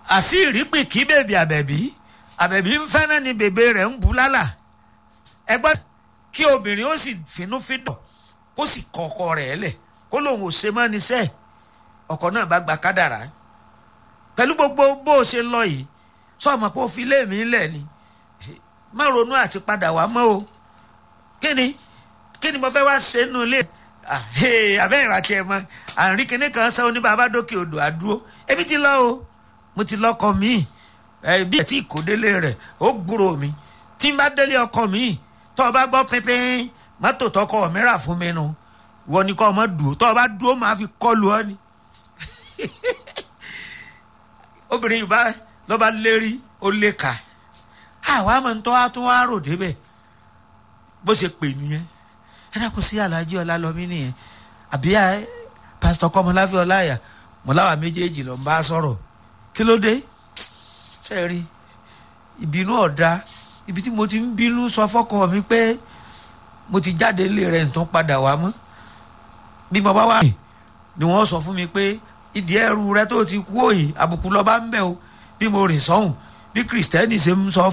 àṣírí pè kí bèbí àbẹ̀bí àbẹ̀bí ń fẹ́ràn ni bèbè rẹ̀ ń bu lálà ẹgbẹ́ kí obìnrin ó sì finúfíndọ̀ kó sì kọ ọkọ rẹ̀ lẹ̀ kó lòun ò ṣe mọ́ níṣẹ́ ọkọ náà bá gba kádàrá pẹ̀lú gbogbo bó o ṣe lọ yìí sọ̀mọ̀ pé ó fi lé mi lẹ̀ ni má ronú àti padà wá mọ́ o kí ni kí ni mo fẹ́ wá ṣe nínú ilé abẹ́ ìràtí ẹ̀ mọ́ àrùn kíní kan sọ ní bàbá dókè odò àdúró ebi ti lọ o mo ti lọ́kọ míì bí ẹ̀ tí kò délé rẹ̀ ó gbúrò mi tí n bá délé ọkọ míì tó o bá gbọ́ pínpín mọ́tò tọkọ mi rà fún mi nu wọ́n ní kọ́ ọmọ dùn tó o bá dúró máa fi kọlu ọ ni obìnrin yìí bá lọ́ba lérí ó lé ka àwa máa ń tọ́ àtún wá rò débẹ̀ bó ṣe pè nìyẹn ẹ dákun sí aláàjì ọlálọ́mí nìyẹn àbí pásítọ̀ kọ́mọláfẹ́ ọláyà mọ̀láwà méjèèjì ló ń bá sọ̀rọ̀ kí ló dé ṣe rí ìbínú ọ̀dà ibi tí mo ti ń bínú sọ fọ́kọ mi pé mo ti jáde ilé rẹ̀ nǹkan padà wá mọ́ bí mo bá wà ni wọ́n sọ fún mi pé ìdí ẹrù rẹ tó ti kú òyìn àbùkù lọ́ba ń bẹ̀ o bí mo rìn sọ́hùn bí kìrìsìtẹ́nì ṣe ń sọ